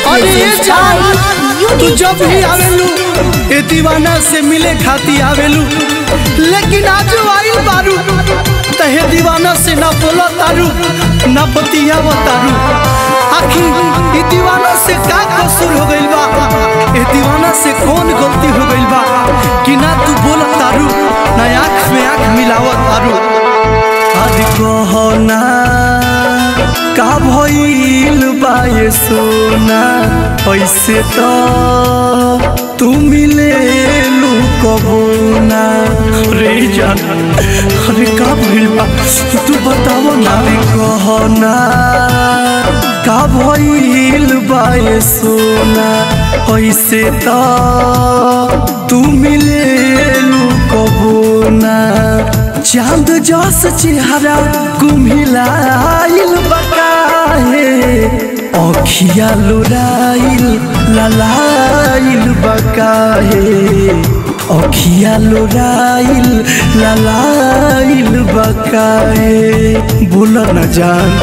अरे ये जान तू जब भी आवेलू ए दीवाना से मिले खाती आवेलू लेकिन आज आइल बारू तहे दीवाना से ना बोला तारू ना बतियावा तारू आखिर ई दीवाना से का कसूर हो गइल बा ए दीवाना से कौन गलती हो गइल बा कि ना तू बोला तारू ना आँख में आँख मिलावत तारू आज कहना का भइल बा ये सोना ऐसे तो तू मिले लू कबो ना रे जान अरे का भइल बा तू बताओ ना रे कहना का भइल बा ये सोना ऐसे तो तू मिले लू कबो ना चांद जस चेहरा कुम्हिलाइल बकाहे अखिया लोराइल ललाइल बकाहे अखिया लोराइल ललाइल बकाहे बोल न जान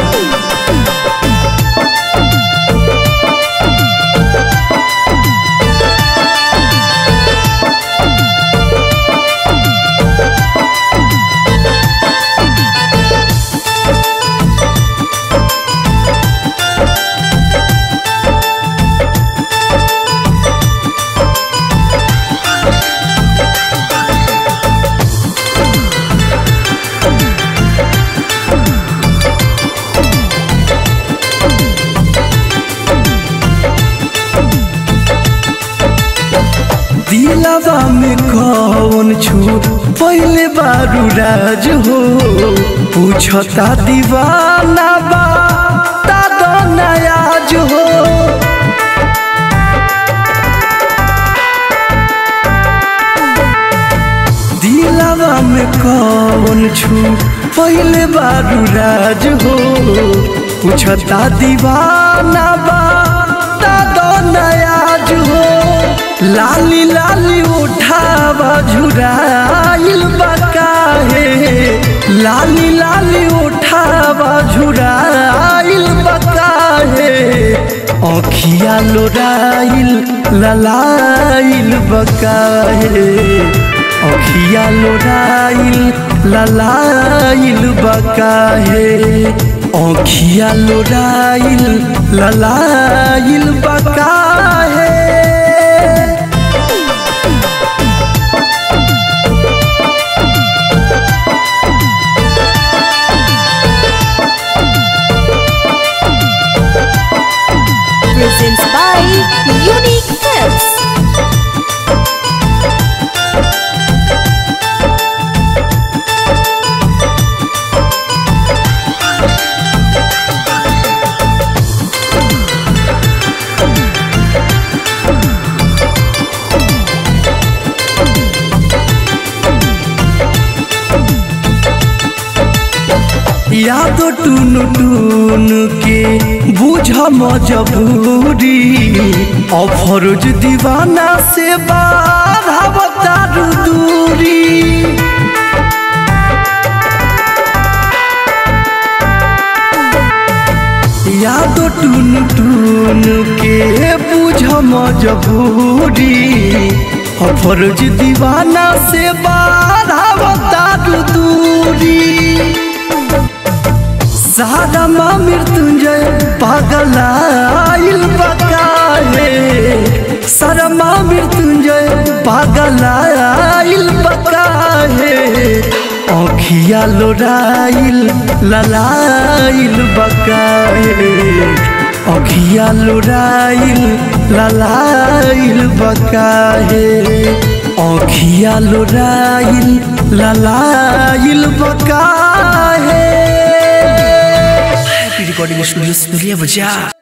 दिलवा में कौन छू पहले बारू राज हो पूछता दीवाना बा दादा नयाज हो दिलवा में कौन छू पहले बारू राज हो पूछता दीवाना बा दादा नयाज हो लाली लाली उठावा झुराइल बकाहे लाली लाली उठावा झुराइल बकाहे अखिया लोराइल ललाइल बकाहे अखिया लोराइल ललाइल बकाहे अखिया लोराइल ललाइल बकाहे presents by Unique Films. याद टून टून के बुझ मजबूरी अफरोज दीवाना से बाधावतारू दूरी याद टून टून के बुझ मजबूरी अफरोज दीवाना से बाधावतारू दूरी सारा माँ मृत्युंजय पागल आइल बकाहे सारा माँ मृत्युंजय पागल आइल बकाहे अखिया लोराइल ललाइल बकाहे अखिया लोराइल ललाइल बकाहे अखिया लोराइल ललाइल बकाहे रिकॉर्डिंग स्टूडियो सुनिए बजा